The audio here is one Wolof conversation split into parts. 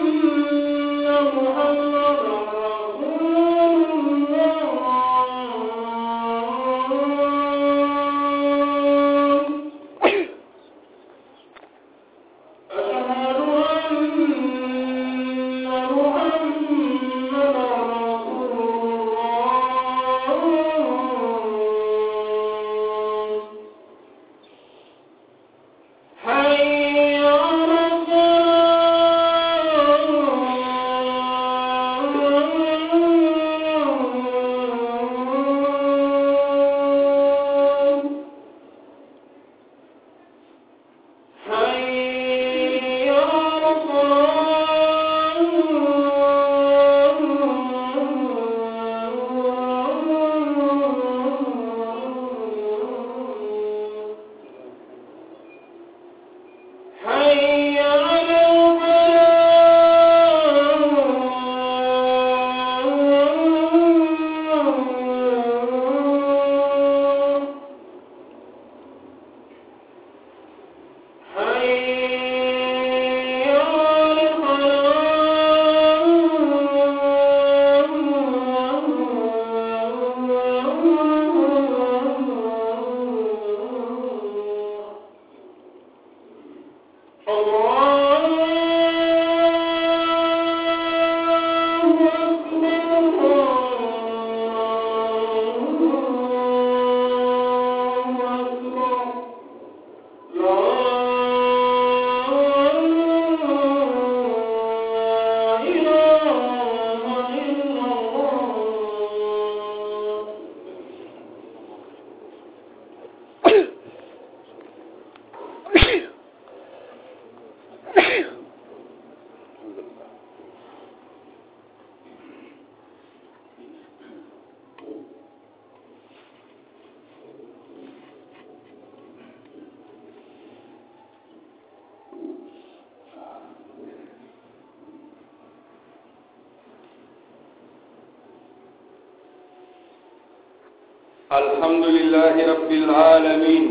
الحمد لله رب العالمين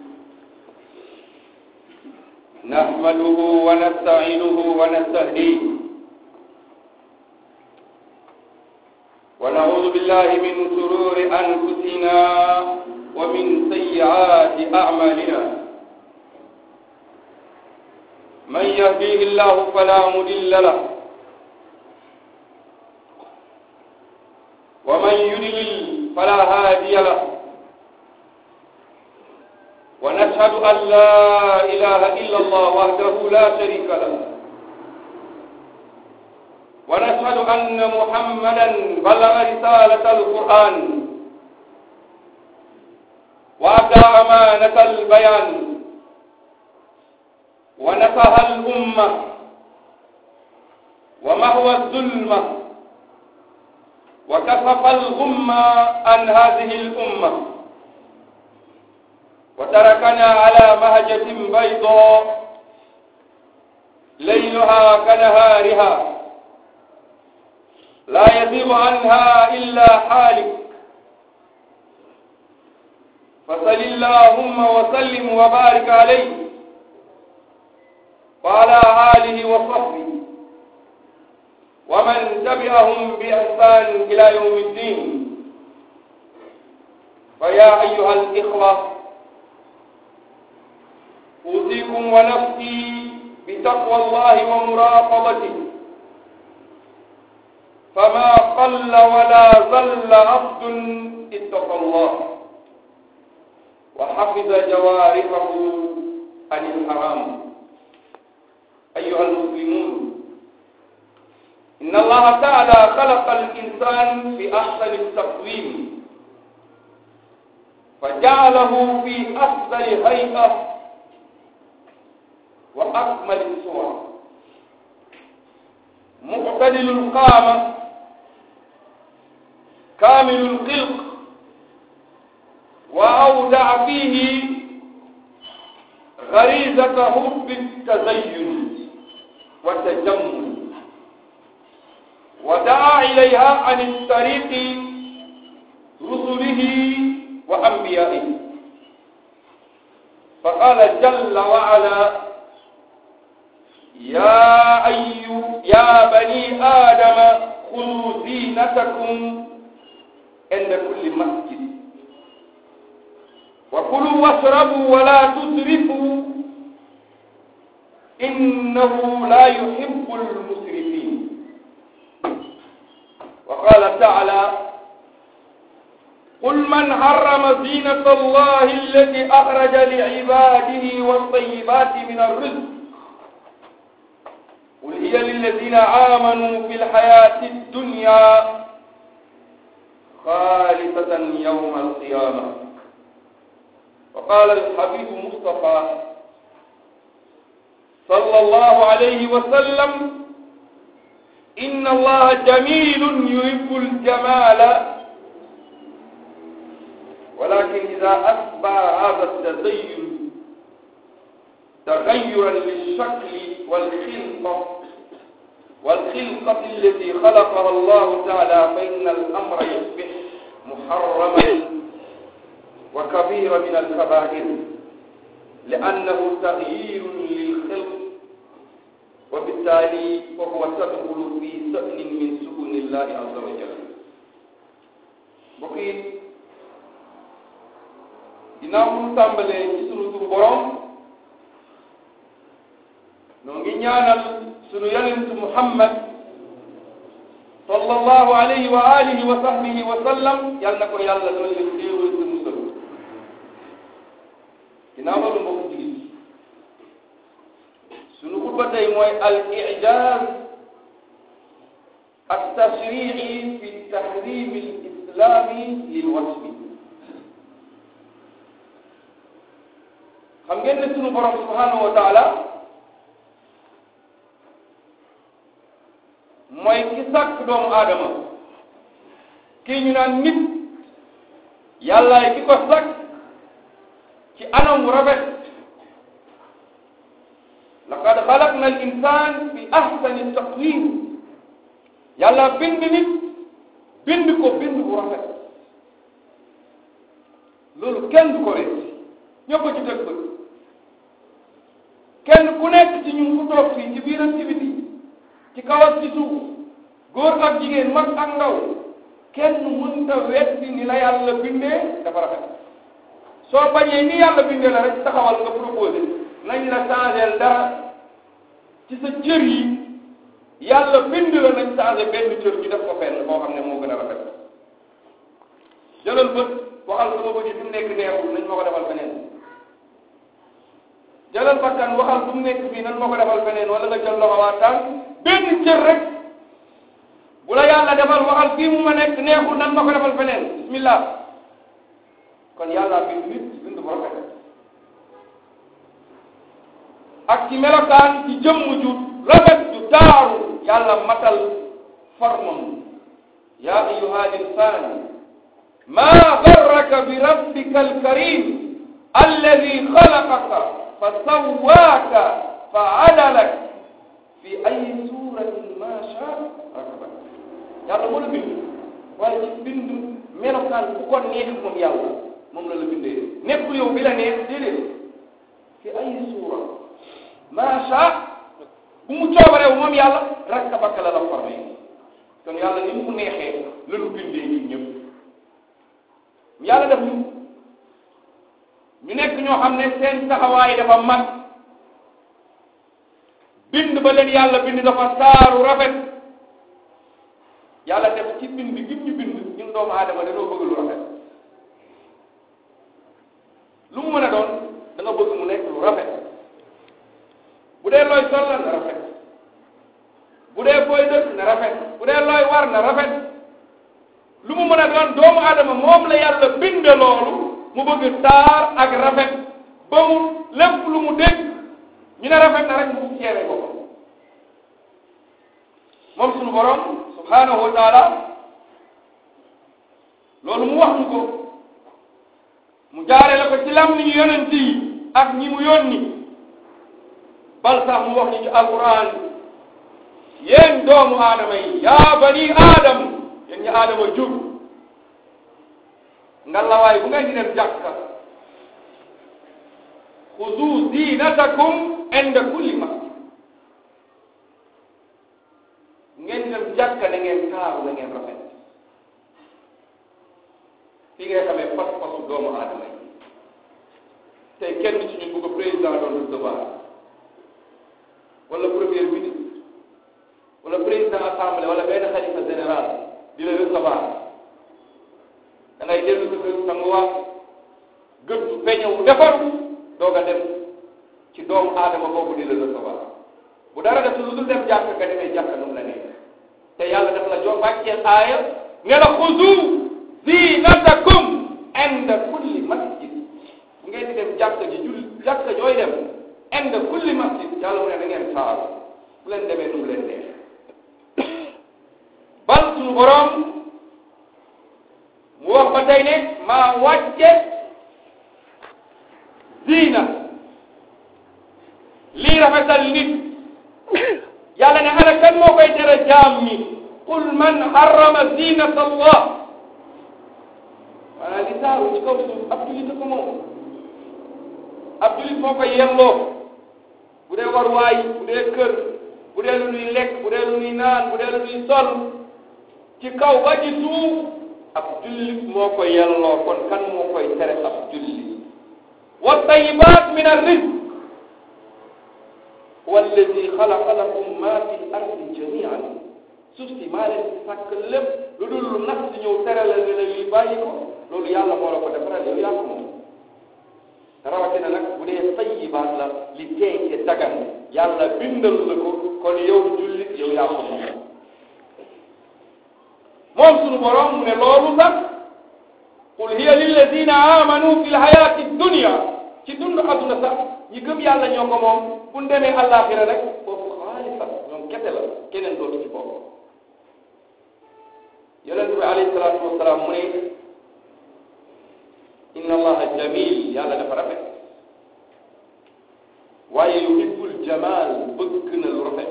نحمده ونستعينه ونستهديه ونعوذ بالله من شرور أنفسنا ومن سيئات أعمالنا من يهديه الله فلا مضل له ومن يضلل فلا هادي له ونشهد أن لا إله إلا الله وحده لا شريك له ونشهد أن محمدا بلغ رسالة القرآن وأدى أمانة البيان ونصح الأمة ومهوى الظلمة وكشف الغمة عن هذه الأمة وتركنا على مهجة بيضاء ليلها كنهارها لا يزيغ عنها إلا حالك فصل اللهم وسلم وبارك عليه وعلى آله وصحبه ومن تبعهم بإحسان إلى يوم الدين فيا أيها الإخوة أوصيكم ونفسي بتقوى الله ومراقبته فما قل ولا زل عبد اتقى الله وحفظ جوارحه عن الحرام أيها المسلمون إن الله تعالى خلق الإنسان في أحسن التقويم فجعله في أفضل هيئة وأكمل الصور معتدل القامة كامل الخلق وأودع فيه غريزة حب التزين والتجمل ودعا إليها عن الطريق رسله وأنبيائه فقال جل وعلا يا أيها يا زينتكم عند كل مسجد وكلوا واشربوا ولا تسرفوا إنه لا يحب المسرفين وقال تعالى قل من حرم زينة الله التي أخرج لعباده والطيبات من الرزق قل هي للذين آمنوا في الحياة الدنيا خالصة يوم القيامة وقال الحبيب مصطفى صلى الله عليه وسلم إن الله جميل يحب الجمال ولكن إذا أتبع هذا التزين تغيرا للشكل والخلقة والخلقة التي خلقها الله تعالى فإن الأمر يصبح محرما وكبير من الكبائر لأنه تغيير للخلق وبالتالي فهو تدخل في سؤل من سؤل الله عز وجل بقيت ginnaaw bu ñu tàmbalee ci sunu tur borom noo ngi ñaanal sunu yonent Muhammad sallallahu alayhi wa alihi wa sahbihi wa sallam yal na ko yàlla doon leen xéewal te musal ginnaaw loolu mbokk jigit sunu xutba tey mooy al ijaz at tashri'i fi tahrim al islami lil wasfi xam ngeen ne sunu borom subhanahu wa taala mooy ki sàkk doomu aadama kii ñu naan nit yàllaay ki ko sàkk ci anam wu rafet laqad xalaqna al insan fi ahsani taqwim yàlla bind nit bind ko bind bu rafet loolu kenn du ko rek ñëpp ci teg bët kenn ku nekk ci ñun ku toog fii ci biir ak ci biti ci kaw ak ci suuf góor ak jigéen mag ak ndaw kenn mënta weddi ni la yàlla bindee dafa rafet soo bañee ni yàlla bindee la rek taxawal nga proposé nañ la changer dara ci sa cër yi yàlla bind la nañ changer benn cër ñu def ko fenn boo xam ne moo gën a rafet jëlal bët waxal sama bët yi fi mu nekk neexul nañ ma ko defal feneen jëlal bakkan waxal bu mu nekk fii nan moo ko defal feneen wala nga jël loxo waa tànk benn cër rek bu la yàlla defal waxal fii mu ma nekk neexul nan ma ko defal feneen bismillah kon yàlla bind nit bind bu rafet ak ci melokaan ci jëmm ju rafet ju taaru yàlla matal formam yaa ayyuha insaan ma garraka bi rabbika alkarim alladi xalaqaka fa sawwaaka fa adalak fi ay suratin ma sha rakabak yàlla moo la bind waaye ci bind melokaan bu ko neex moom yàlla moom la la bindee nekkul yow bi la neex déedéet fi ay suura ma sha bu mu coobareew moom yàlla rakabak la la formé kon yàlla ni mu neexee la lu bindee ñun ñëpp yàlla def ñu ñu nekk ñoo xam ne seen taxawaay dafa mag bind ba leen yàlla bind dafa saaru rafet yàlla def ci bind gi ñu bind ñun doomu aadama dañoo bëgg lu rafet lu mu mën a doon da nga bëgg mu nekk lu rafet bu dee looy sol la na rafet bu dee booy dëkk na rafet bu dee looy war na rafet lu mu mën a doon doomu aadama moom la yàlla binde loolu mu bëgg taar ak rafet ba mu lépp lu mu dégg ñu ne rafet na rek mu ceere boppam moom suñu borom subhanahu wa taala loolu mu wax ñu ko mu jaare la ko ci lam ni ñu yonent yi ak ñi mu yónni bal sax mu wax ñu ci alquran yéen doomu aadama yi yaa bani aadam yéen ñi aadama jur ngalawaay bu ngeen di dem jàkka xudu zinatakum inda kulli masjid ngeen di dem jàkka da ngeen taaru da ngeen rafet doomu aadama yi tey kenn ci ñun bu ko président doon recevoir wala premier ministre wala président assemblée wala benn xalifa général di la recevoir da ngay dellu sa kër sanguwaat gëstu peñewu defaru doog a dem ci doomu aadama boobu di la recevoir bu dara def lu dul dem jàkk nga demee jàkk nu mu la nekk te yàlla daf la jox wàcceel aaya ne la xuzu zinatakum inda kulli masjid bu ngeen di dem jàkk ji jul jàkk jooy dem inda kulli masjid yàlla mu ne da ngeen taaru bu leen demee nu mu leen neex bal suñu borom mu wax ba tey ne maa wàcce ziina lii rafetal nit yàlla ne ana kan moo koy tere jaam ñi qul man harrama zinata allah maanaam li taaru ci kaw suuf ab julit ko moom ab julit moo koy yelloo bu dee war waay bu dee kër bu dee lu nuy lekk bu dee lu nuy naan bu dee lu nuy sol ci kaw ba ci suuf ab jullit moo ko yelloo kon kan moo koy tere ab jullit wa tayibat min arrizq walladi xalaqa lakum ma fi ardi jamian suuf si maa leen si sàkk lépp lu dul lu nax si ñëw tere la ne la lii bàyyi ko loolu yàlla moo la ko defaral yow yaa ko moom rawatina nag bu dee tayibaat la li teey te dagan yàlla bindal la ko kon yow jullit yow yaa ko moom moom sunu borom mu ne loolu sax qul hiya lilladina amanu fi lhayati dunia ci dund adduna sax ñi gëm yàlla ñoo ko moom bu ñu demee àllaaxira rek foofu xaalisa ñoom kese la keneen dootu ci bopp yonent bi alayhi salaatu wasalaam mu ne inna allaha jamil yàlla dafa rafet waaye yuhibbul jamal bëgg na lu rafet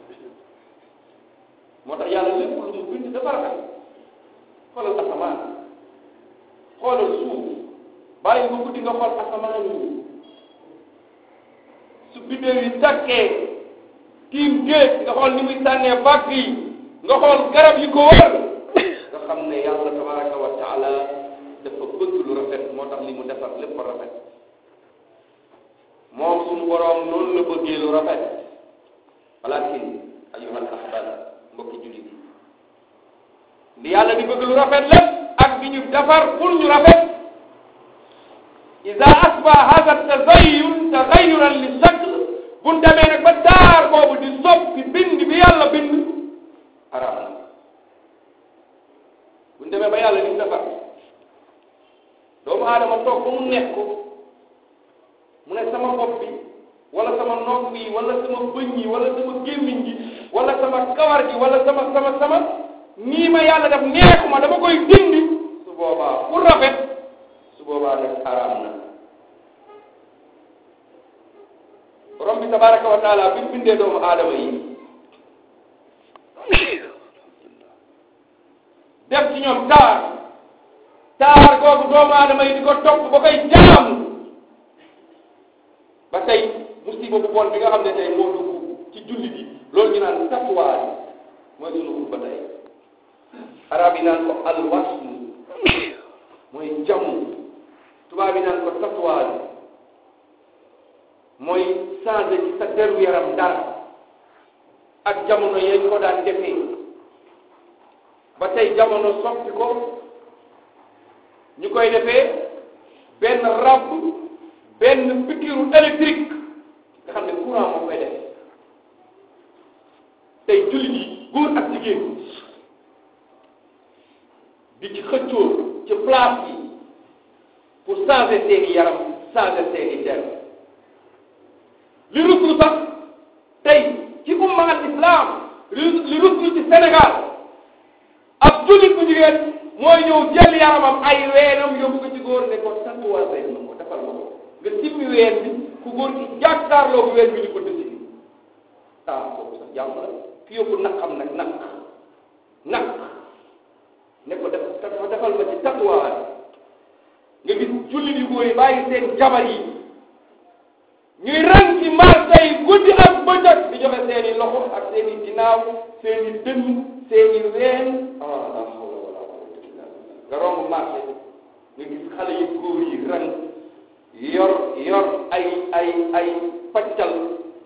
moo tax yàlla lépp lu mu bind dafa rafet xoolal asamaan xoolal suuf bàyyi nga guddi nga xool asamaan yi su biddéew yi tàkkee tiim géej nga xool ni muy sànnee bàgg yi nga xool garab yi ko wër nga xam ne yàlla tabaraka wa taala dafa bëgg lu rafet moo tax li mu defar lépp rafet moom suñu boroom noonu la bëggee lu rafet walakin ayyuhal ahbab mbokki jullit yi ndi yàlla di bëgg lu rafet lépp ak di ñu defar pour ñu rafet ida asba hada tazayyun tagayyuran li shakl buñ demee nag ba daar boobu di soppi bind bi yàlla bind haram na buñ demee ba yàlla di defar doomu aadama toog ba mu nekk ko mu ne sama bopp bi wala sama nopp yi wala sama bëñ yi wala sama gémmiñ gi wala sama kawar gi wala sama sama sama nii ma yàlla def neexuma dama koy dindi su boobaa pour rafet su boobaa nag xaraam na borom bi tabaraka wa taala bi bindee doomu aadama yi def ci ñoom taar taar googu doomu aadama yi di ko topp ba koy jaamu ba tey musiba bu bon bi nga xam ne tey moo dugg ci julli bi loolu ñu naan tatouage mooy sunu xutba tey arab yi naan ko alwasm mooy jamu tubaab yi naan ko tatouage mooy changé ci sa deru yaram dara ak jamono yee ko daan defee ba tey jamono soppi ko ñu koy defee benn rab benn pikiru électrique nga xam ne courant moo koy def tey jullit yi góor ak jigéen di ci xëccoo ci place yi pour changer seeni yaram changer seeni der li ruslu sax tey ci umma al islam li ruslu ci Sénégal ab jullit bu jigéen mooy ñëw jël yaramam ay weenam yóbbu ko ci góor ne ko tatouage ma ko defal ma ko nga simmi ween bi ku góor ki jàkkaarloo bu ween bi ñu ko dësi ah kooku sax jàmm la ki yóbbu naqam nag naq naq ne ko def ko defal ma ci tatouage nga gis jullit yu góor yi bàyyi seen jabar yi ñuy rang ci marché yi guddi ak bëccëg di joxe seeni loxo ak seeni ginnaaw seeni dënn seeni ween ah la hawla wala quwwata illa billah nga romb marché nga gis xale yu góor yi rang yor yor ay ay ay paccal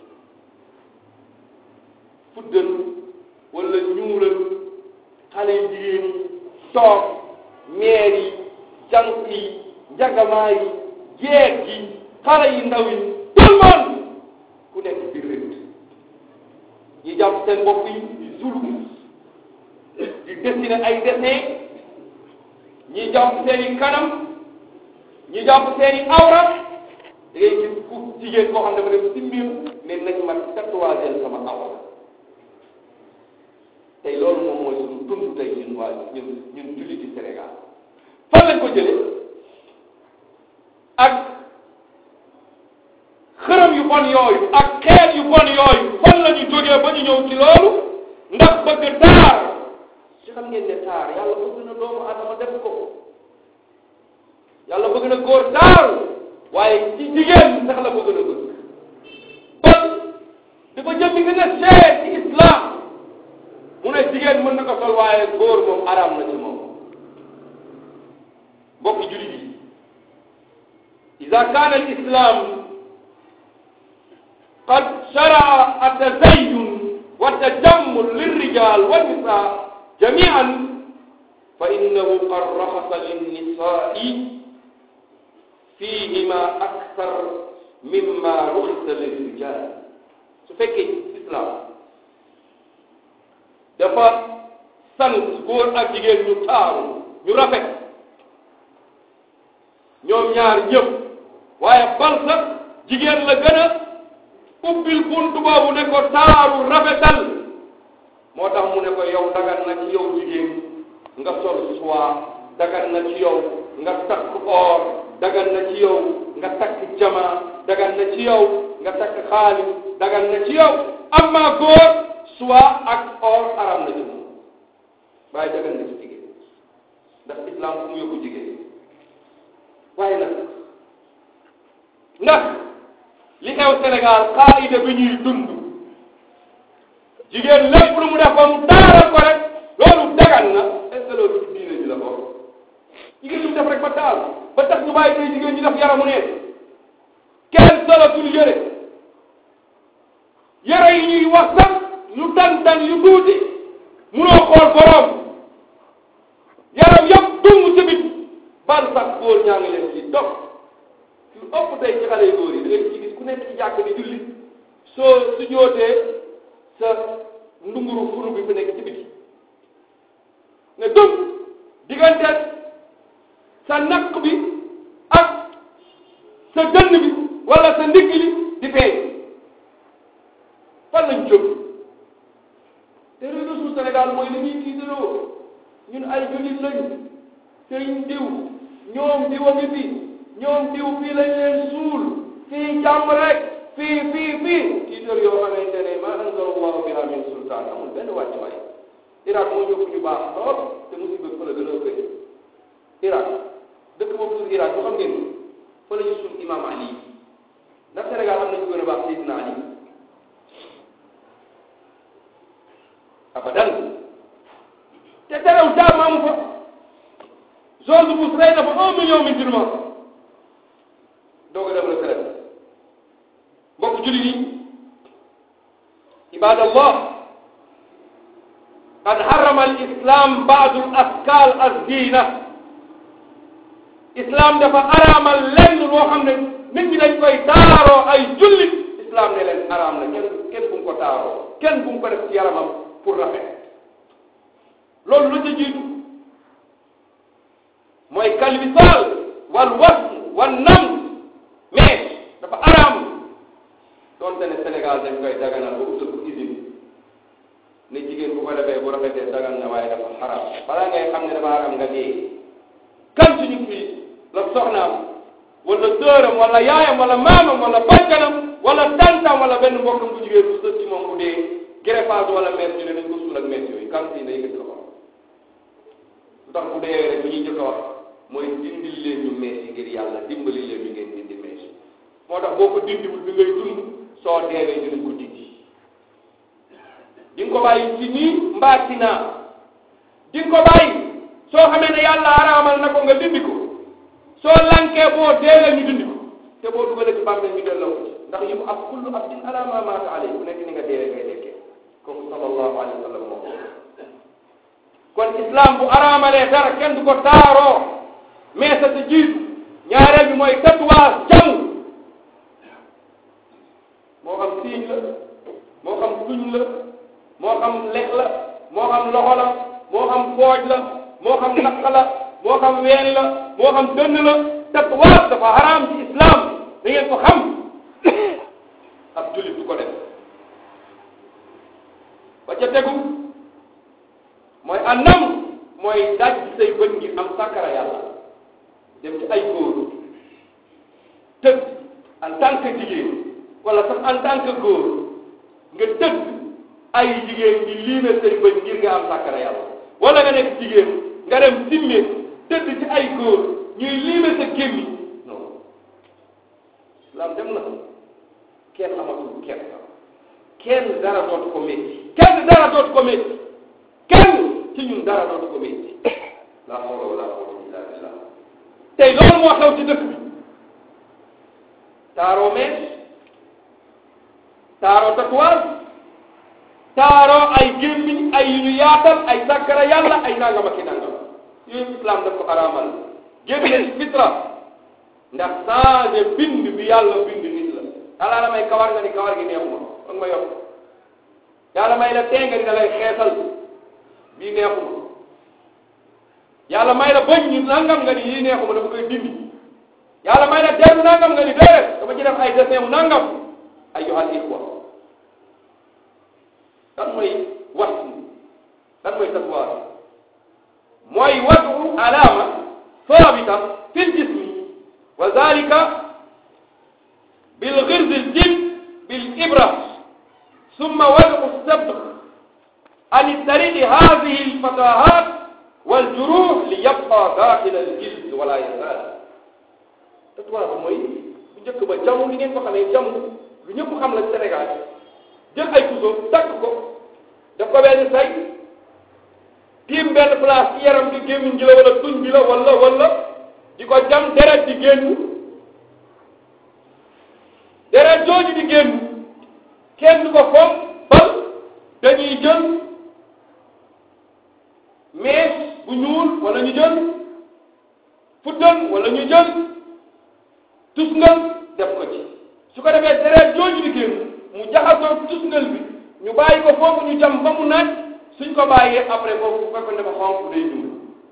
fuddan wala ñuulal xale yu jigéen yi toog meer yi jànq yi njagamaa yi jeeg yi xale yi ndaw yi tout le monde ku nekk biir rëdd ñi jàpp seen bopp yi di zulu di dessiner ay dessin ñi jàpp seen i kanam ñi jàpp seen i awra da ngay gis ku jigéen koo xam ne dafa def si mbir ne nañ ma tatouage sama awra tey loolu moom mooy suñu dund tey ñun waa ñun ñun julli ci Sénégal fan lañ ko jëlee ak xërëm yu bon yooyu ak xeet yu bon yooyu fan la ñu jógee ba ñu ñëw ci loolu ndax bëgg taar ci xam ngeen ne taar yàlla bëgg na doomu adama def ko yàlla bëgg na góor taar waaye ci jigéen sax la bëgg na bëgg kon di ko jëm gën a seet ci islam mu ne jigéen mën na ko sol waaye góor moom araam na ci moom mbokki jullit yi ida kaana al islam qad sharaa atazayun wa tajammul lirrijal wa nisa jamian fa innahu qad raxasa linnisai fihima akthar mimma ruxisa lirrijal su fekkee islam dafa sant góor ak jigéen ñu taaru ñu rafet ñoom ñaar ñëpp waaye bal sax jigéen la gën a ubbil buntu boobu ne ko taaru rafetal moo tax mu ne ko yow dagan na ci yow jigéen nga sol soie dagan na ci yow nga takk or dagan na ci yow nga takk jama dagan na ci yow nga takk xaalis dagan na ci yow amma góor soie ak or aram na ci moom waaye dagan na ci jigéen ndax islam fu mu yóbbu jigéen waaye nag ndax li xew Sénégal xaayida bi ñuy dund jigéen lépp lu mu def ba mu taaral ko rek loolu dagan na est ce que loolu ci diine ji la bokk jigéen lu mu def rek ba taal ba tax ñu bàyyi tey jigéen ñi def yaramu neen kenn solatul yëre yëre yi ñuy wax sax yu tan tan yu tuuti munoo xool borom yaram yëpp dung ci bit bal sax góor ñaa ngi leen ci dog lu ëpp tey ci xale yu góor yi da ngay ci gis ku nekk ci jàkk di julli soo su jootee sa ndunguru furu bi fi nekk ci biti ne dum diggante sa naq bi ak sa dënn bi wala sa ndigg li di feeñ fan lañ jóg te réseau su Sénégal mooy li ñuy tiitaroo ñun ay jullit lañu sëriñ diw ñoom diw a ngi fi ñoom diw fii lañ leen suul fii jàmm rek fii fii fii tiitar yoo xamante ne ma anzala allahu biha min sultaan amul benn wàccuwaay Irak moo ñëpp ñu baax lool te musiba fa la gën a ëppee Irak dëkk boobu tur Irak bu xam ngeen fa la ñu suul imam Ali ndax Sénégal am nañu gën a baax Seydina Ali abadan te terew jaam amu fa George Bush rey na fa un million musulman doog a dem retraite mbokk jullit yi ibadallah qad harrama al islam baadu al askal az-zina islam dafa araamal lenn loo xam ne nit ñi dañ koy taaroo ay jullit islam ne leen araam na kenn kenn bu mu ko taaroo kenn bu mu ko def ci yaramam pour rafet loolu lu ca jiitu mooy kalbisaal wal wasn wal nam mais dafa araam doonte ne Sénégal dañ koy daganal ba utal ko usine ne jigéen bu ko defee bu rafetee dagan na waaye dafa xaraam balaa ngay xam ne dafa xaraam nga dee kan suñu fii la soxnaam wala sëram wala yaayam wala maamam wala bàjjanam wala tantam wala benn mbokkam bu jigéen bu sës ci moom bu dee greffage wala mees ñu ne nañ ko suul ak mees yooyu kan fii day yëkkati loxo lu tax bu dee rek bu ñuy jëkk a wax mooy dindil leen ñu mees yi ngir yàlla dimbali leen ñu ngeen dindi mees yi moo tax boo ko dindiwul bi ngay dund soo deewee dinañ ko dindi di nga ko bàyyi ci nii mbaa ci naa di nga ko bàyyi soo xamee ne yàlla araamal na ko nga dindi ko soo lankee boo deewee ñu dindi ko te boo dugalee ci bàmmeel ñu delloo ko ci ndax yu ab kullu abdin ala ma maata alay ku nekk ni nga deewee ngay dekkee kooku sallallahu alayhi wa sallam moo ko kon islam bu araamalee dara kenn du ko taaroo mais sa sa jiitu ñaareel bi mooy tatouage jàng moo xam siiñ la moo xam tuñ la moo xam lex la moo xam loxo la moo xam pooj la moo xam naq la moo xam ween la moo xam dënn la tatouage dafa haram ci islam da ngeen ko xam ab jullit du ko def ba ca tegu mooy anam mooy daj say bët ngir am sàkkara yàlla dem ci ay góor tëdd en tant que jigéen wala sax en tant que góor nga tëdd ay jigéen di liime say bët ngir nga am sàkkara yàlla wala nga nekk jigéen nga dem simme tëdd ci ay góor ñuy liime sa gémmi non islam dem na kenn amatul kenn kenn dara dootu ko métti kenn dara dootu ko métti kenn ci ñun dara dootu ko métti la hawla wala quwwata illa billah tey loolu moo xew ci dëkk bi taaroo mees taaroo tatouage taaroo ay gémmiñ ay yu ñu yaatal ay sàkkara yàlla ay nangam ak i nangam yooyu islam daf ko araamal génne ci fitra ndax changé bind bi yàlla bind nit la yàlla la may kawar nga ni kawar gi neexuma ak ma yokk yàlla may la tee nga ni da lay xeesal bii neexuma yàlla may la bëñ ñu nangam nga ni yii neexuma dafa koy dindi yàlla may la deru nangam nga ni déedéet dama ci def ay dessin mu nangam ayyuhal ikhwa lan mooy wax lan mooy tatouage mooy wadu alama sabita fi ljismi wa zalika بالغرز الجلد بالإبرة ثم وضع الصبغ عن الطريق هذه الفتاهات والجروح ليبقى داخل الجلد ولا يزال tatouage mooy bu njëkk ba jamu li ngeen ko xamee jamu lu ñëpp xam la Sénégal jël ay puso takk ko daf ko benn say tiim benn place ci yaram bi gémmiñ gi la wala tuñ bi la wala wala di ko jam deret di génn deret jooju di génn kenn du ko foog bal dañuy jël mees bu ñuul wala ñu jël fuddal wala ñu jël tusngal def ko ci su ko defee deret jooju di génn mu jaxasoo tusngal bi ñu bàyyi ko foofu ñu jam ba mu naaj suñ ko bàyyee après foofu bu fekkoon ne dafa xonq day ñuul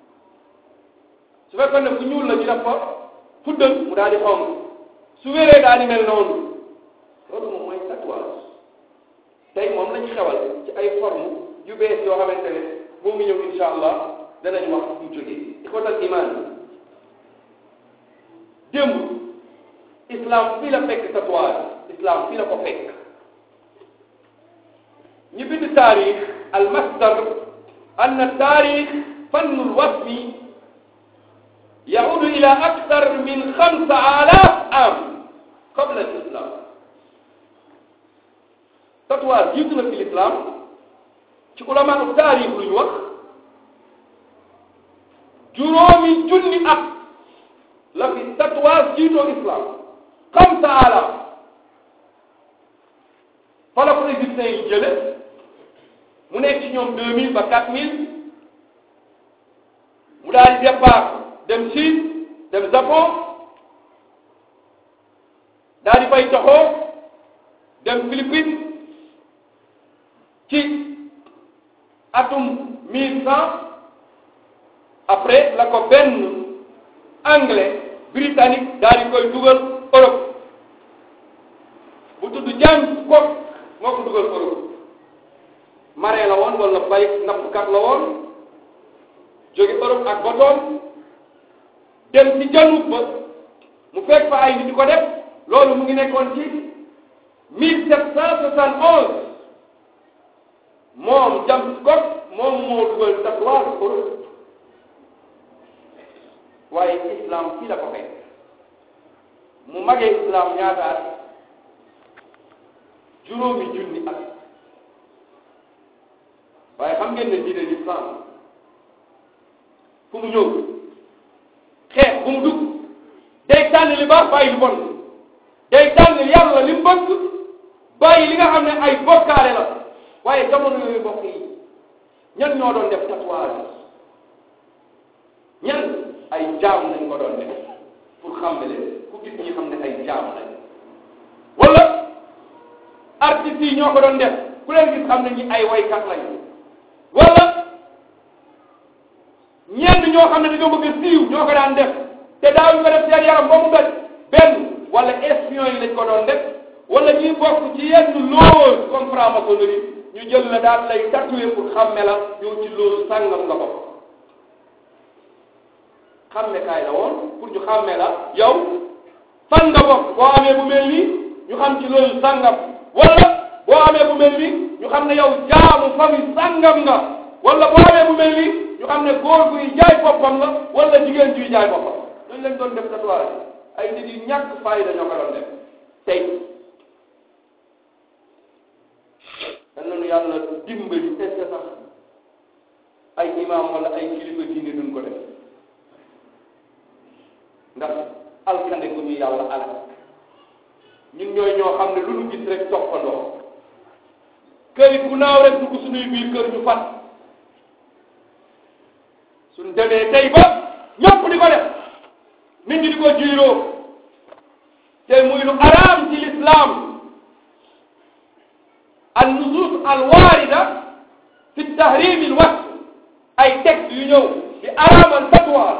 su fekkoon ne bu ñuul la ñu def ko fuddal mu daal di xonq su wéree daal di mel noonu loolu moom mooy tatouage tey moom lañu xewal ci ay forme yu bees yoo xamante ne moo ngi ñëw insha allah danañ wax fu mu jógee ixwatal iman démb islam fii la fekk tatouage islam fii la ko fekk ñu bind taarix al masdar ann taarix fannu lwasfi yaudu ila akthar min xamsa alaf am qabla al islam tatouage jiitu na fi l'islam ci ulama u taarix lu ñu wax juróomi junni at la fi tatouage jiitoo islam xamsa alaf fa la ko égyptiens yi jële mu nekk ci ñoom deux mille ba quatre mille mu daal di départ dem Chine dem Japon daal di fay toxoo dem Philippines ci atum mille cent après la ko benn anglais britannique daal di koy dugal Europe bu tudd James Cook moo ko dugal Europe marin la woon wala bay nappkat la woon jóge Europe ak botoom dem ci janub ba mu fekk fa ay nit di ko def loolu mu ngi nekkoon ci mille sept cent soixante onze moom James Cook moom moo dugal tatouage Europe waaye islam fii la ko fekk mu magee islam ñaata at juróomi junni at waaye xam ngeen ne diine l'islam fu mu ñëw xeex bu mu dugg li baax bàyyi lu bon day tànn yàlla li mu bëgg bàyyi li nga xam ne ay bokkaale la waaye jamono yooyu mbokk yi ñan ñoo doon def tatouage ñan ay jaam lañ ko doon def pour xàmme leen ku gis ñi xam ne ay jaam lañ wala artistes yi ñoo ko doon def ku leen gis xam ne ñi ay waykat lañ wala ñenn ñoo xam ne dañoo bëgg a siiw ñoo ko daan def te daawuñu ko def seen yaram ba mu daj benn wala espion yi lañ ko doon def wala ñuy bokk ci yenn loge comme franc-maçonnerie ñu jël la daal lay tatouer pour xàmme la yow ci loolu sàngam nga bokk xàmme kaay la woon pour ñu xàmme la yow fan nga bokk boo amee bu mel nii ñu xam ci loolu sàngam wala boo amee bu mel nii ñu xam ne yow jaamu famille sàngam nga wala boo amee bu mel nii ñu xam ne góor guy jaay boppam la wala jigéen juy jaay boppam dañ leen doon def tatouage ay nit yu ñàkk fayda ñoo ko doon def tey dan nañu yàlla dimbali est-ce que sax ay imam wala ay kilifa diine duñ ko def ndax alkande gu ñu yàlla alal ñun ñooy ñoo xam ne lu ñu gis rek toppandoo këyit bu naaw rek dugg suñuy biir kër ñu fat suñ demee tey ba ñëpp di ko def nit ñi di ko jiiroo te muy lu araam ci l'islam al nusus al waarida fi tahrim al wasf ay texte yu ñëw di araamal tatouage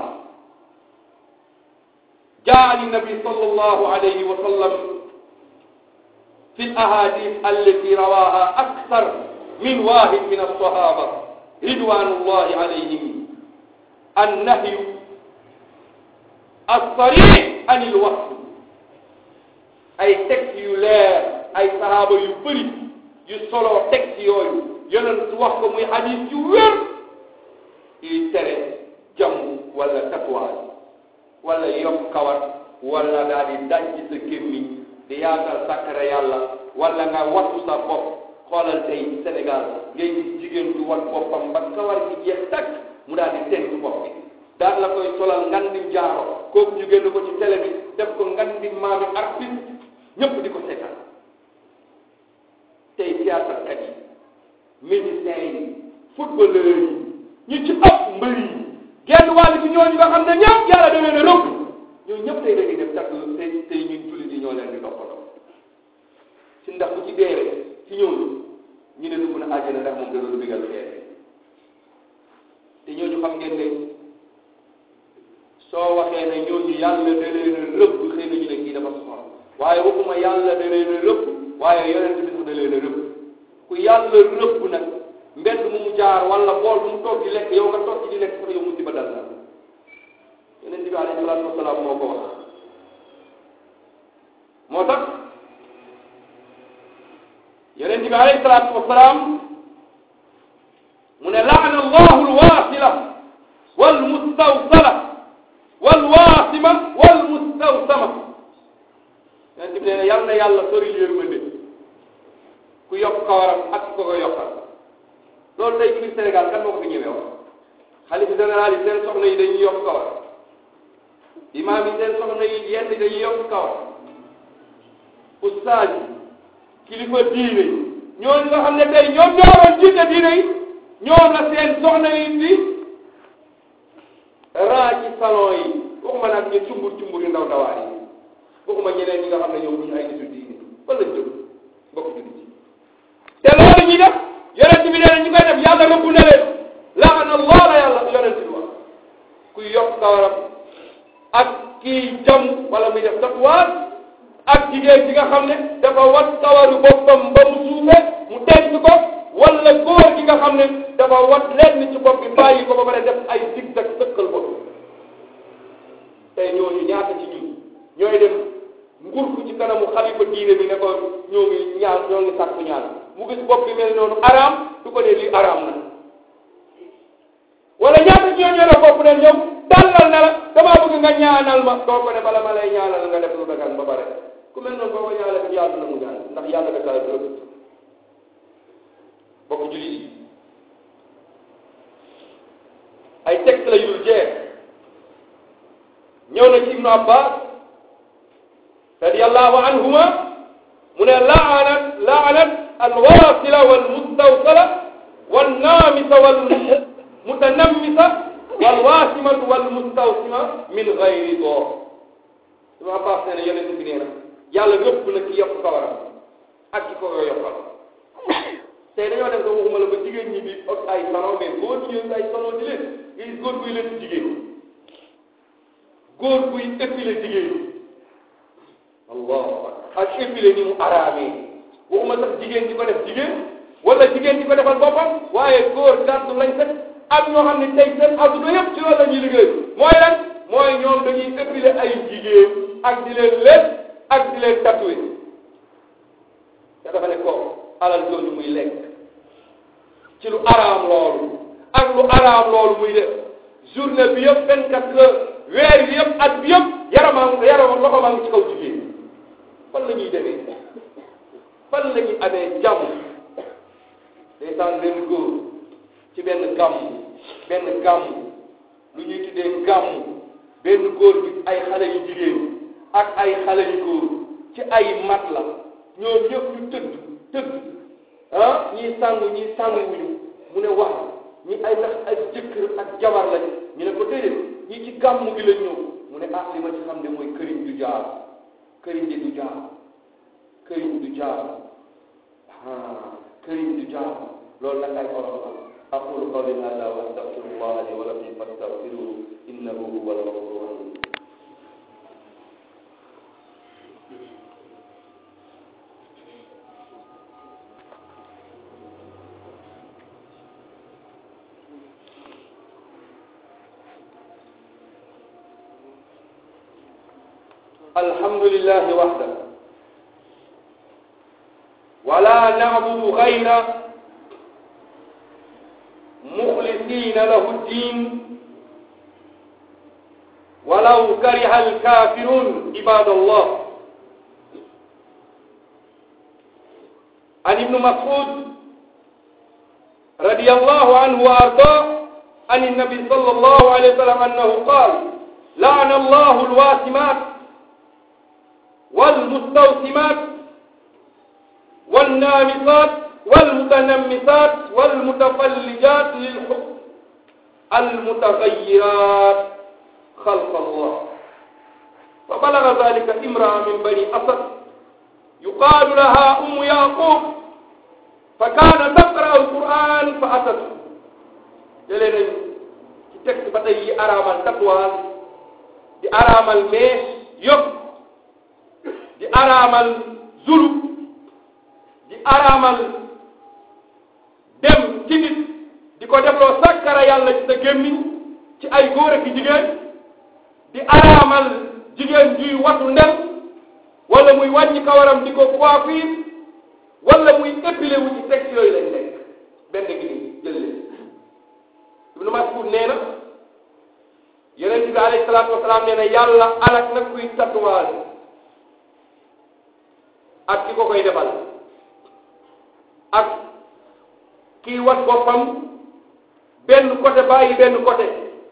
jaa an nabi sallallahu alayhi wa sallam fi al ahadith allati rawaha akthar min wahid min as-sahaba ridwanullahi alayhim النهي الصريح عن الوصف ay texte yu leer ay sahaaba yu bëri yu solo texte yooyu yonent wax ko muy hadis yu wér yuy tere jàmm wala tatouage wala yokk kawar wala daal di daj ci sa gémmiñ di yaatal sàkkara yàlla wala nga wattu sa bopp xoolal tey Sénégal ngay gis jigéen du wat boppam ba kawar gi jeex takk mu daal di tent bopp bi daal la koy solal ngandim jaaro kooku ñu génn ko ci télé bi def ko ngandim maami artiste ñëpp di ko seetaan tey théâtre kat yi musiciens yi footballeurs yi ñu ci ëpp mbër yi genn wàll ci ñooñu nga xam ne ñëpp yàlla da leen a rëbb ñoo ñëpp tey dañuy def takk tey tey ñun jullit yi ñoo leen di toppatoo ci ndax bu ci deewee ci ñooñu ñu ne dugg na àjjana ndax moom da doon bigal xeer te ñooñu xam ngeen ne soo waxee ne ñooñu yàlla da leen a rëbb xëy na ñu ne kii dafa soxla waaye waxuma yàlla da leen a rëbb waaye yonent bi sax da leen a rëbb ku yàlla rëbb nag mbedd mu mu jaar wala bool bu mu toog di lekk yow nga toog ci di lekk sax yow musiba dal na yonent bi alayhi salaatu wasalaam moo ko wax moo tax yonent bi alayhi salaatu wasalaam mu ne laana allahu alwaasila walmustawsala walwaasima walmustawsama yonent bi nee na yal na yàlla sori yërmande ku yokk kawaram ak ku ko yokkal loolu tey biir Sénégal kan moo ko fi ñëwee wax xalifa général yi seen soxna yi dañuy yokk kawar imaam yi seen soxna yi yenn dañuy yokk kawar ustaas yi kilifa diine yi ñooñu nga xam ne tey ñoom ñoo waroon jiite diine yi ñoom la seen soxna yi di raa ci salon yi waxuma nag ñu cumbur cumbur yu ndaw ndawaan yi waxuma ñeneen ñi nga xam ne ñoom duñu ay nitu diine fan lañ jëm bokk jullit yi te loolu ñuy def yonent bi nee na ñu koy def yàlla rëbb na leen laana allah la yàlla yonent bi wax kuy yokk kawaram ak kii jam wala muy def tatouage ak jigéen ji nga xam ne dafa wat kawaru boppam ba mu suufe mu denc ko wala góor gi nga xam ne dafa wat lenn ci bopp bi bàyyi ko ba pare def ay zigzag sëkkal bopp tey ñooñu ñaata ci ñun ñooy dem nguur ko ci kanamu xalifa diine bi ne ko ñoo ngi ñaan ñoo ngi sàkku ñaan mu gis bopp bi mel noonu araam du ko dee lii araam na wala ñaata ci ñoo ñëw bopp ne ñoom tàllal na la damaa bëgg nga ñaanal ma doo ko ne bala ma lay ñaanal nga def lu dagan ba pare ku mel noonu boo ko ñaanal ko yàlla na mu ñaan ndax yàlla da kaa rëbb bokk jullit yi ay texte la yu jeex ñëw na ci Ibnu Abbas radiyallahu anhuma mu ne laanat laanat alwasila walmustawsala wannaamisa walmutanammisa walwasimatu walmustawsima min gayri door Ibn Abbas nee na yonent bi nee na yàlla rëbb na ki yokk kawaram ak ki ko yokkal tey dañoo dem ko waxuma la ba jigéen ñi di ot ay salon mais góor ñi ay salon di leen gis góor buy leen jigéen góor buy épilé jigéen allahu akbar ak épilé ni mu araamee waxuma sax jigéen di ko def jigéen wala jigéen di ko defal boppam waaye góor gàddu lañ set am ñoo xam ne tey seen adduna yëpp ci loolu la ñuy liggéey mooy lan mooy ñoom dañuy épilé ay jigéen ak di leen lépp ak di leen tatoué te dafa ne ko alal jooju muy lekk ci lu araam loolu ak lu araam loolu muy def journée bi yëpp vingt quatre heures weer bi yëpp at bi yëpp yaramam yaramam loxo maa ngi ci kaw jigéen fan la ñuy demee fan la ñuy amee jàmm day saan benn góor ci benn gàmm benn gàmm lu ñuy tuddee gàmm benn góor bi ay xale yu jigéen ak ay xale yu góor ci ay mat la ñoom ñëpp ñu tëdd tëdd ah ñii sangu ñii sangu wuñu mu ne wax ñi ay ndax ay jëkkër ak jabar lañ ñu ne ko déedéet ñi ci gàmm gi lañ ñëw mu ne ah li ma ci xam ne mooy këriñ du jaar këriñ di du jaar këriñ du jaar ah këriñ du jaar loolu nag ay olof la aqulu qawli hada wa astaghfirullah li wa lakum fastaghfiruhu innahu huwa al-ghafur rahim الحمد لله وحده ولا نعبد غيره مخلصين له الدين ولو كره الكافرون عباد الله عن ابن مسعود رضي الله عنه وارضاه عن النبي صلى الله عليه وسلم انه قال لعن الله الواسمات والمستوسمات والنامصات والمتنمسات والمتفلجات للحكم المتغيرات خلق الله فبلغ ذلك امرأة من بني أسد يقال لها أم يعقوب فكان تقرأ القرآن فأتته جلنا ci texte ba tey yi araamal tatouage di araamal mees yëpp di araamal zulu di araamal dem ci nit di ko defloo sakkara yàlla ci sa gémmiñ ci ay góor ak jigéen di araamal jigéen juy watu ndel wala muy wàññi kawaram di ko coiffure wala muy épilé wu ci texte yooyu lañ nekk benn gi nii jël leen Ibnu Mas'ud nee na yonent bi alayhi salaatu wasalaam nee na yàlla alak na kuy tatouage ak ki ko koy defal ak kii wat boppam benn côté bàyyi benn côté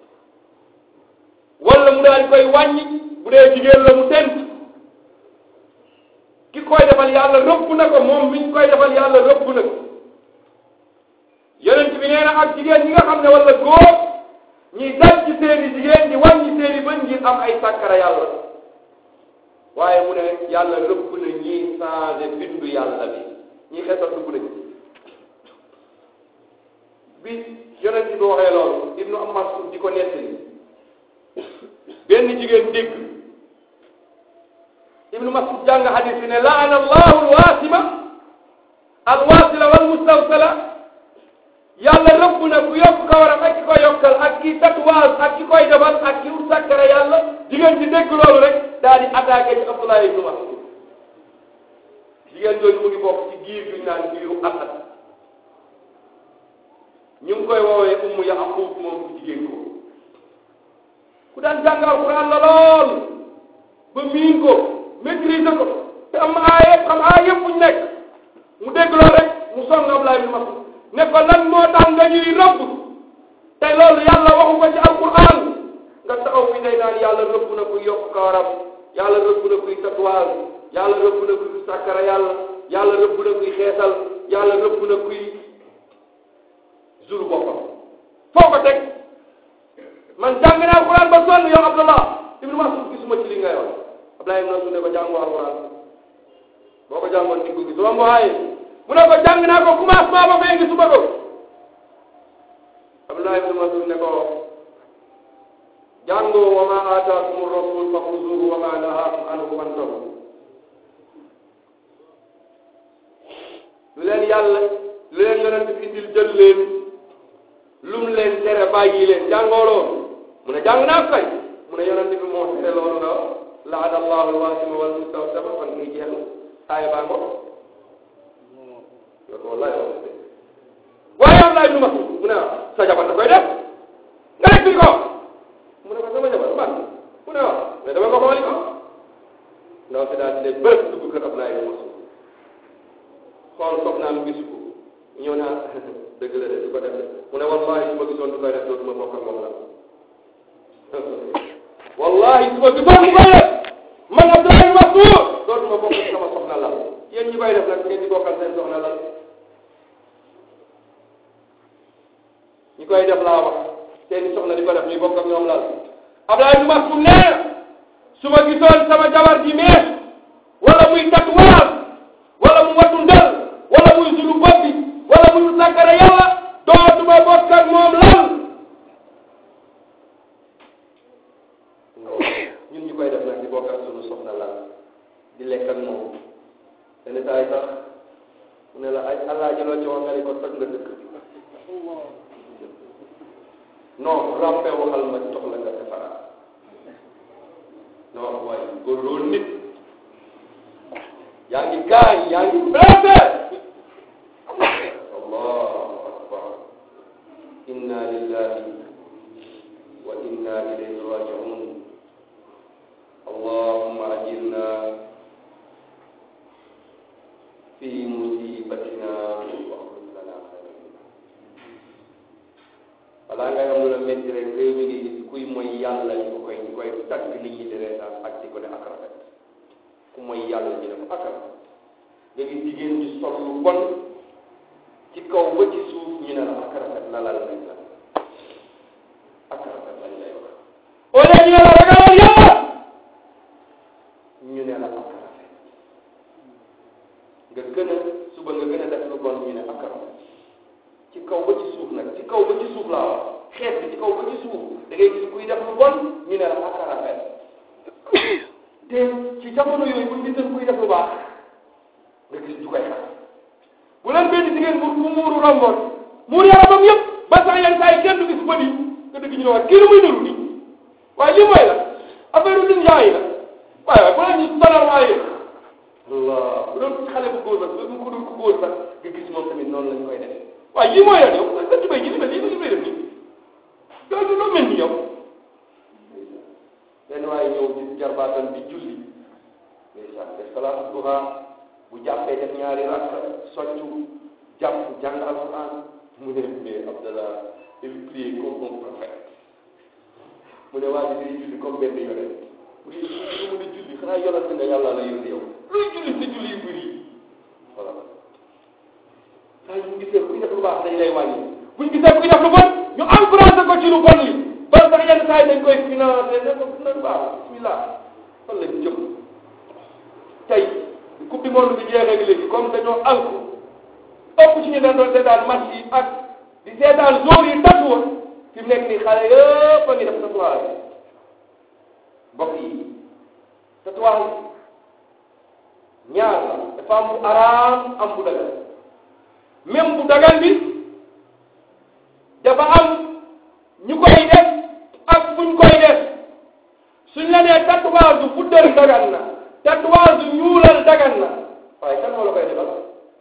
wala mu daal di koy wàññi bu dee jigéen la mu tent ki koy defal yàlla rëbb na ko moom mi ñu koy defal yàlla rëbb na ko yonent bi nee na ak jigéen ñi nga xam ne wala góor ñi dal ci seeni jigéen ñi wàññi seeni bën ngir am ay sàkkara yàlla waaye mu ne yàlla rëbb na ñiy changé bindu yàlla bi ñi xesal dugg nañ bi yonent bi waxee loolu ibnu Mas'ud di ko nettali benn jigéen dégg ibnu Mas'ud jàng hadis bi ne laana allahu alwaasima alwaasila walmustawsala yàlla rëbb na ku yokk kawaram ak ki koy yokkal ak ki tatouage ak ki koy defal ak ki ut sàkkara yàlla jigéen ci dégg loolu rek daal di attaqué ci Abdullah ibnu Mas'ud jigéen jooju mu ngi bokk ci giir bi ñu naan giiru Asad ñu ngi koy woowee ummu Yaqub moom ku jigéen ko ku daan jàng alquran la lool ba miin ko maîtriser ko te am aaya xam aaya yëpp buñ nekk mu dégg loolu rek mu song Abdullah ibnu Mas'ud ne ko lan moo tax nga ñuy rëbb te loolu yàlla waxu ko ci alquran nga taxaw fi day naan yàlla rëbb na kuy yokk kawaram yàlla rëbb na kuy tatouage yàlla rëbb na kuy sàkkara yàlla yàlla rëbb na kuy xeesal yàlla rëbb na kuy zuru boppam foo ko teg man jàng naa alquran ba sonn yow Abdallah ibnu Mas'ud gisuma ci li ngay wax Abdallah ibnu Mas'ud ne ko jàngu alquran boo ko jàngoon di ko gis romb waaye mu ne ko jàng naa ko commencement ba fay gisuma ko Abdallah ibnu Mas'ud ne ko jàngoo wa ma aataakum rasul fa xuzuhu wa ma nahaakum anhu fantahu lu leen yàlla lu leen yonent bi indil jël leen lu mu leen tere bàyyi leen jàngoo loolu mu ne jàng naa kay mu ne yonent bi moo tere loolu nga laana allahu alwasima wal mustawsama fan ngay jeex aaya baa ngo yow wallahi waaye am laay nu ma mu ne sa jabar da koy def nga nekk ko mu ne ko sama jabar man mu ne waaw mais dama ko xooli ko ndaw si daal di ne bërëb dugg kër Ablaye nu ma xool soxnaam gisu ko ñëw naa dëgg la de du ko def mu ne wallahi su ma gisoon du koy def dootuma bokk ak moom la wallahi su ma gisoon du koy def man Abdoulaye Massour dootuma bokk ak sama soxna la yéen ñi koy def nag ngeen di bokkal seen soxna la ñi koy def laa wax seen soxna di ko def ñuy bokk ak ñoom lal Abdoulaye Massour nee na su ma gisoon sama jabar di mees wala muy tatouage wala mu watu ndel wala muy sulu bopp bi wala muy sàkkara yàlla dootuma bokk ak moom lan ñun ñu koy def nag di bokk ak sunu soxna lan di lekk ak moom yenn saa yi sax mu ne la ay allah jëloo ci wax nga ni ko toj nga dëkk non rampe waxal ma jox la nga defaraat non waaye góor loolu nit yaa ngi gaañ yaa ngi blessé allahu akbar inna lillahi wa inna ilayhi raji'un allahumma ajirna fi musibatina wa akhlif lana khayran minha balaa ngay am lu la métti rek réew mi ngi gis kuy mooy yàlla ñu ko koy ñu koy tagg nit ñi di reetaan ak di ko ne ak rafet ku mooy yàlla ñu ne ko ak rafet nga gis jigéen ñu sol lu bon ci kaw ba ci suuf ñu ne la ak rafet lalal nañ la ak rafet lañ lay wax au lieu ñu ne la ragalal yàlla ñu ne la ak rafet nga gën a suba nga gën a def lu bon ñu ne ak rafet ci kaw ba ci suuf nag ci kaw ba ci suuf laa wax xeet bi ci kaw ba ci suuf da ngay gis kuy def lu bon ñu ne la ak rafet te ci jamono yooyu bu ñu gisoon kuy def lu baax nga gis du koy xas bu leen benn jigéen bu bu muuru romboon muur yaramam yëpp ba sax yenn saa yi kenn du gis bët yi nga dëgg ñu ne waaye kii lu muy niru nii waaye lii mooy la affaire u dunya yi la waaye waaye bu leen ñu sonal waaye Allah bu doon xale bu góor sax bu ko dul ko góor sax nga gis moom tamit noonu lañ koy def waaye lii mooy la yow sa tubay ji li mel lii li may def nii loolu loo mel ni yow benn waaye ñëw ci jarbaatam di julli ndeysaan def salaatu duha bu jàppee def ñaari rakk soccu jàpp jàng alquran mu ne mais Abdallah il prie comme un prophète mu ne waa ji day julli comme benn yonent mu ne mu ne julli xanaa yonent nga yàlla la yónni yow luy julli sa julli yu bëri voilà saa yu ñu gisee kuy def lu baax dañ lay wàññi buñ gisee kuy def lu bon ñu encouragé ko ci lu bon li ba sax yenn saa yi dañ koy financé ne ko dina baax bismillah fan lañ jëm tey coupe du monde bi jeexee léegi comme dañoo alku ëpp ci ñu dañ doon seetaan match yi ak di seetaan jour yi tatu woon fi mu nekk nii xale yëpp a ngi def tatouage mbokk yi tatouage ñaar la dafa am bu araam am bu dagan même bu dagan bi dafa am ñu koy def ak fuñ koy def suñ la nee tatouage bu fuddal dagan na tatouage bu ñuulal dagan na waaye kan moo la koy defal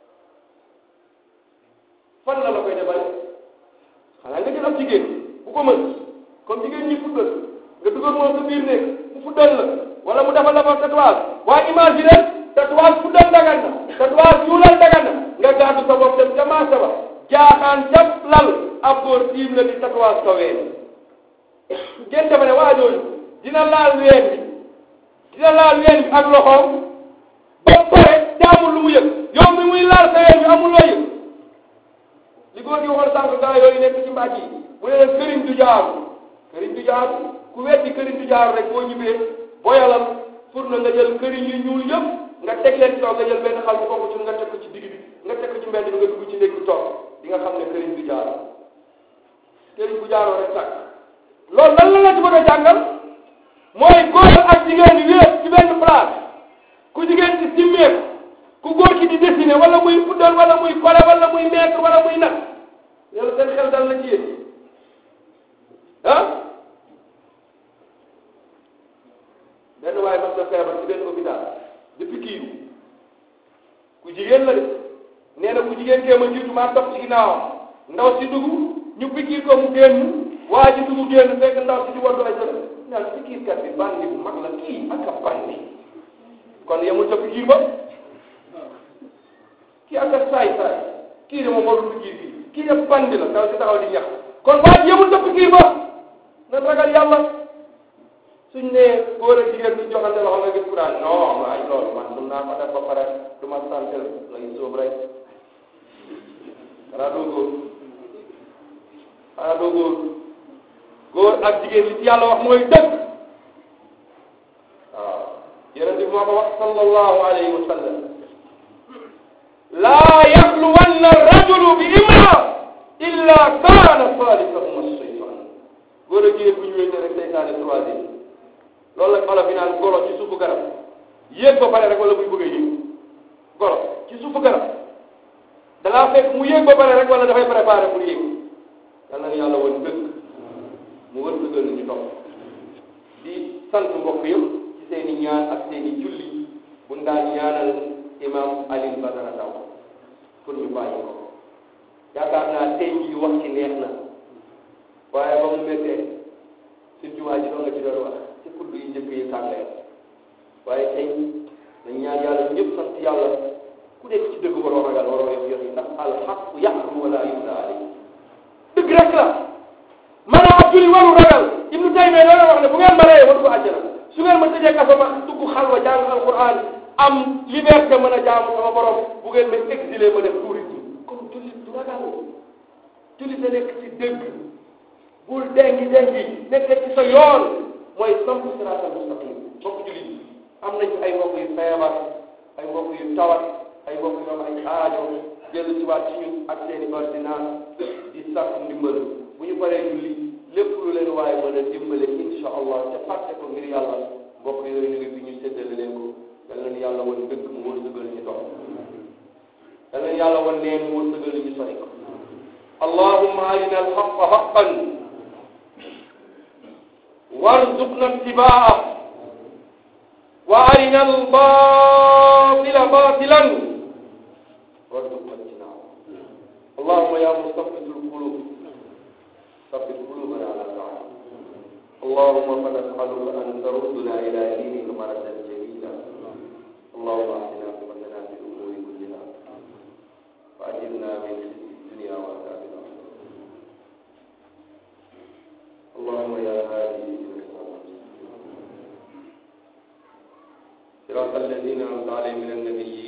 fan la la koy defal xanaa nga jël am jigéen bu ko mën comme jigéen ñi fuddal nga dugal moom sa biir néeg mu fuddal la wala mu defal la fa tatouage waaye imagine tatouage fuddal dagan na tatouage ñuulal dagan na nga gàddu sa bopp dem ca marché ba jaaxaan ca lal ab góor tiim la di tatouage sa ween ngeen defe ne waa jooju dina laal ween bi dina laal ween bi ak loxoom amul lu mu yëg yow mi muy laal sa yéen bi amul loo yëg li góor gi waxoon sànq gaa yooyu nekk ci mbàjj yi mu ne leen këriñ du jaaru këriñ du jaaru ku weddi këriñ du jaaru rek boo ñibbee boyalal pour na nga jël këriñ yu ñuul yëpp nga teg leen ci kaw nga jël benn xal bu bokk ci nga teg ko ci digg bi nga teg ko ci mbedd bi nga dugg ci néeg bi toog di nga xam ne këriñ du jaaru këriñ bu jaaroo rek sàkk loolu lan la la ci bëgg a jàngal mooy góor ak jigéen wéet ci benn place ku jigéen ci simmeeku ku góor ki di dessiné wala muy fuddal wala muy kole wala muy mettre wala muy nag yàlla seen xel dal na ci yéen ah benn waaye mas na feebar ci benn hôpital depuis kiiru ku jigéen la de nee na ku jigéen kee ma jiitu maa topp ci ginnaawam ndaw si dugg ñu pikiir ko mu génn waa ji dugg génn fekk ndaw si di waddu ay sële naan pikiirkat bi bandi bu mag la kii ak a bandi kon yemul ca pikiir ba kii ak a saay saay kii de moom warul pikiir bi kii de bandi la ndaw si taxaw di ñax kon waa ji yemul ca pikiir ba na ragal yàlla suñ ne góor ak jigéen du joxante loxo nga gis ku daan non waaye loolu man mun naa ko def ba pare du ma sant lay sóob rek xanaa doo góor xanaa doo góor góor ak jigéen li ci yàlla wax mooy dëgg waaw yonent bi moo ko wax sallallahu alayhi wa sallam laa yaxluwanna rajulu bi imra illa kaana saalisahuma shaytan góor ak jigéen bu ñu wéete rek seytaane troisième loolu la olof yi naan golo ci suufu garab yéeg ba pare rek wala muy bëgg a yéeg golo ci suufu garab da ngaa fekk mu yéeg ba pare rek wala dafay préparé pour yéeg yal na yàlla woon dëgg mu wër dëggal ñu topp di sant mbokk yëpp ci seen i ñaan ak seen i julli bu daan ñaanal imam Alioune Badara Ndaw pour ñu bàyyi ko yaakaar naa tey jii wax ci neex na waaye ba mu méttee suñ jumaa ji doon nga ci doon wax ci kudd yi njëkk yi tàngee waaye tey dañ ñaan yàlla ñëpp sant yàlla ku nekk ci dëgg waroo ragal waroo yox yox yi ndax alxaqu yaxru wala yumla alayhi dëgg rek la maanaam ab julli waru ragal ibnu taymiya loolu wax ne bu ngeen ma reyee ma dugg àjjana su ngeen ma tëjee kaso ma dugg xalwa jàng alquran am liberté mën a jaamu sama borom bu ngeen ma exilé ma def tourisme kon jullit du ragal jullit da nekk ci dëgg bul dengi dengi nekk ci sa yoon mooy samp siraatal mustaqim mbokk jullit yi am nañ ay mbokk yu feebar ay mbokk yu tawat ay mbokk yu am ay aajo jël ci waat ci ñun ak seeni ordonnance di sàkk ndimbal bu ñu paree julli lépp lu leen waaye mën a dimbale insha allah te fàtte ko ngir yàlla mbokk yooyu ñu ngi fi ñu séddale leen ko yal na yàlla wan dëgg mu wërsëgal ñu topp yal na yàlla wan neen mu wërsëgal ñu sori ko allahumma arina alxaqa xaqan warzuqna ittibaa'a wa arina albatila batilan warzuqna ijtinaaba allahumma ya musabbitul qulub ثبت قلوبنا على طاعتك اللهم فنسألك أن تردنا إلى دينك مردا جميلا اللهم أعطنا قوتنا في الأمور كلها وأجرنا من خزي الدنيا وعذاب الآخرة اللهم يا هادي صراط الذين أنعمت عليهم من النبيين